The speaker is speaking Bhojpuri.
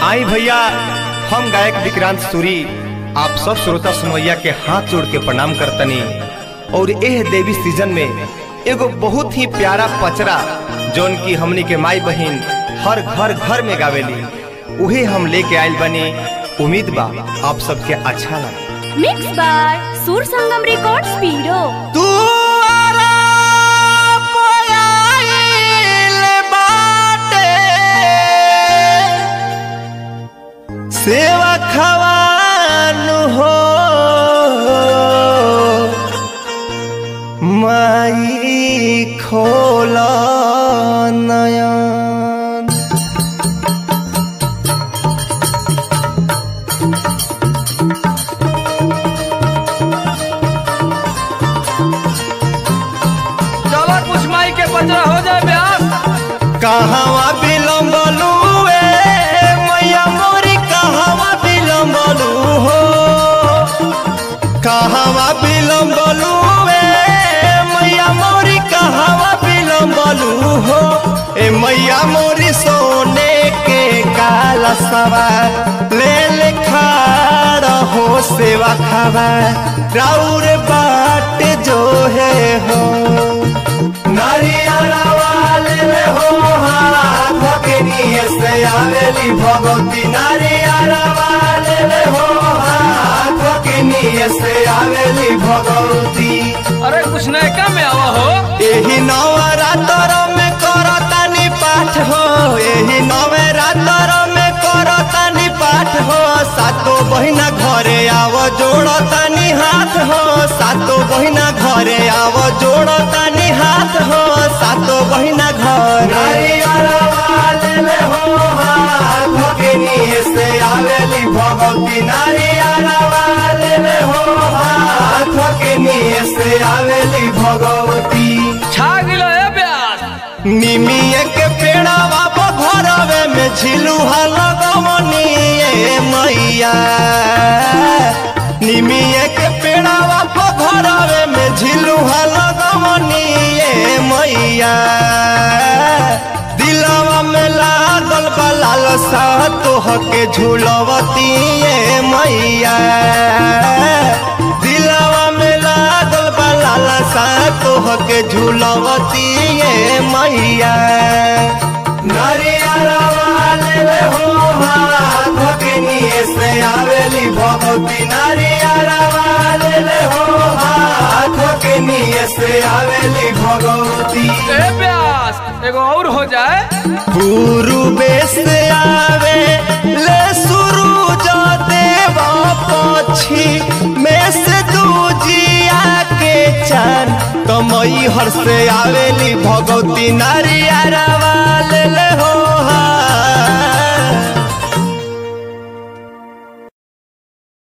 आई भैया हम गायक विक्रांत सूरी आप सब श्रोता सुनवैया के हाथ जोड़ के प्रणाम करतनी और एह देवी सीजन में एगो बहुत ही प्यारा पचरा जौन की हमनी के माई बहिन हर घर घर में गावेली उहे हम लेके आइल बनी उम्मीद बा आप सबके अच्छा लगे मिक्स बाय सुर संगम रिकॉर्ड्स पीरो तू सेवा खवानु हो माई खोल नयन चलो कुछ माई के पचरा हो जाए ब्यास कहवा बिलम्बलू ए मैया मोरी कहवा बिलम्बलू हो कहवा बिलम्बलू ए मैया मोरी कहवा बिलम्बलू हो ए मैया मोरी सोने के काला सवार ले ले खाड़ हो सेवा खावा राउर बाट जो है हो नारियाला वाले ले हो हाथ के निये से आवेली भगवती नारियाला वाले ले हो हाथ के निये से आवेली भगवती अरे कुछ नयका में आवा हो एही नवरात्र में करतानी पाठ हो एही नवरात्र में करतानी पाठ हो सातो बहिना घरे आव जोड़तानी हाथ हो सातो बहिना घरे आव जोड़तानी हाथ हो सातो बहिना घरे हो हाथ के निये से आवेली भगवती नारियाला वाले ले हो हाथ के निये से आवेली भगवती छा गिलो है ब्यास निमिये के पेड़ावा घरवे में झिलुहा लगवनिए मैया निमिये के पेड़ावा घरवे में झिलुहा लगवनिए मैया दिलवा में लागल बा लालसा तोह के झूलवतिए मैया दिलवा में लागल बा लालसा तोह के झूलवतिए मैया नारियाला वाले ले हो हाथ के निये से आवेली भगवती नारियाला वाले ले हो हाथ के निये से आवेली भगवती ए ब्यास एगो और हो जाए पूर्वे से आवे ले सूरज देवा पक्षी में से दूजिया के चान कमई हर से आवेली भगवती नारियारा